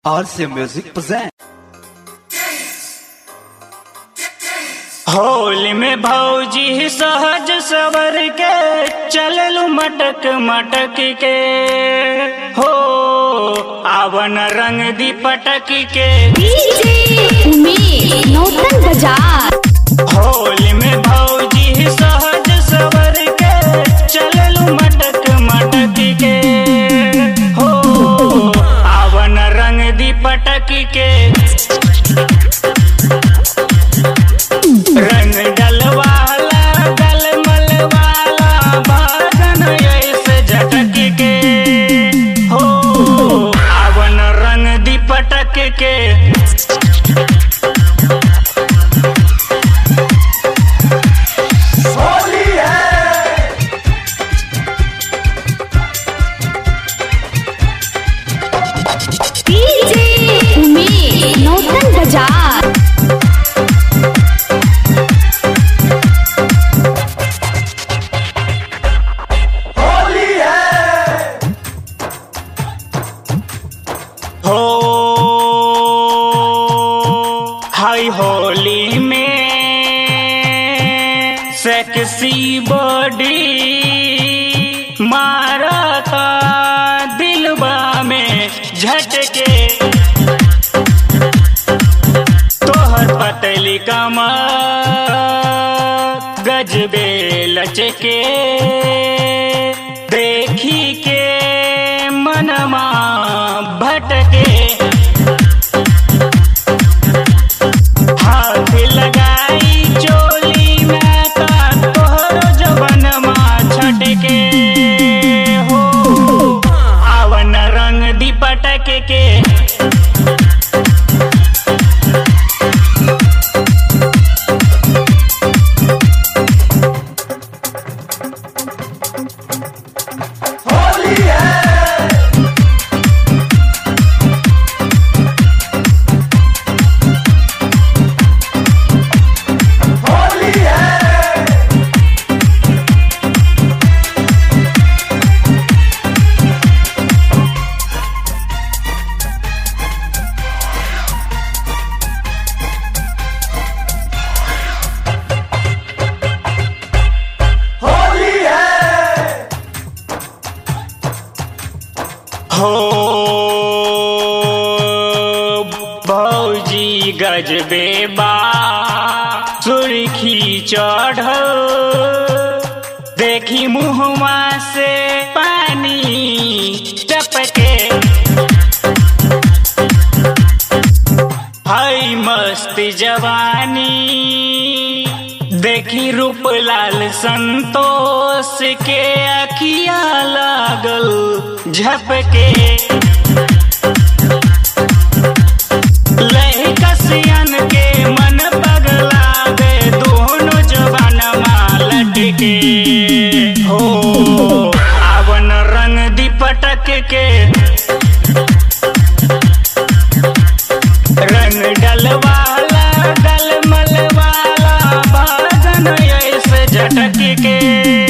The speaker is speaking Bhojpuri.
RC Music present. होली में भौजी सहज सवर के चललू मटक मटक के हो आवन रंग दी पटक के डीजे उमेश नौतन बाजार होली में भौजी सहज सवर के चललू मटक मटक के हो आवन रंग दी पटक के रंग डलवाला गलमल वाला बादन ऐसे झटक के हो आवन रंग दी पटक के डीजे उमेश नौतन बाजार हो हाय होली में सेक्सी बॉडी मारता दिलबा में झटके तोहर पतली कमर गजबे लचके देखी के मनमा भटके हाथ लगाई चोली में का तोहर जबनमा छटके हो आवन रंग दी पटक के हो भौजी गजबे बा सुर्खी चढ़ देखी मुहमा से पानी टपके हाय मस्त जवानी देखी रूप लाल संतोष के अखिया लागल झपके लही कसियन के मन पगला दे दोनों जवान मालट के हो आवन रंग दी पटक के रंग डलवाला डलमल वाला बादन ऐसे झटक के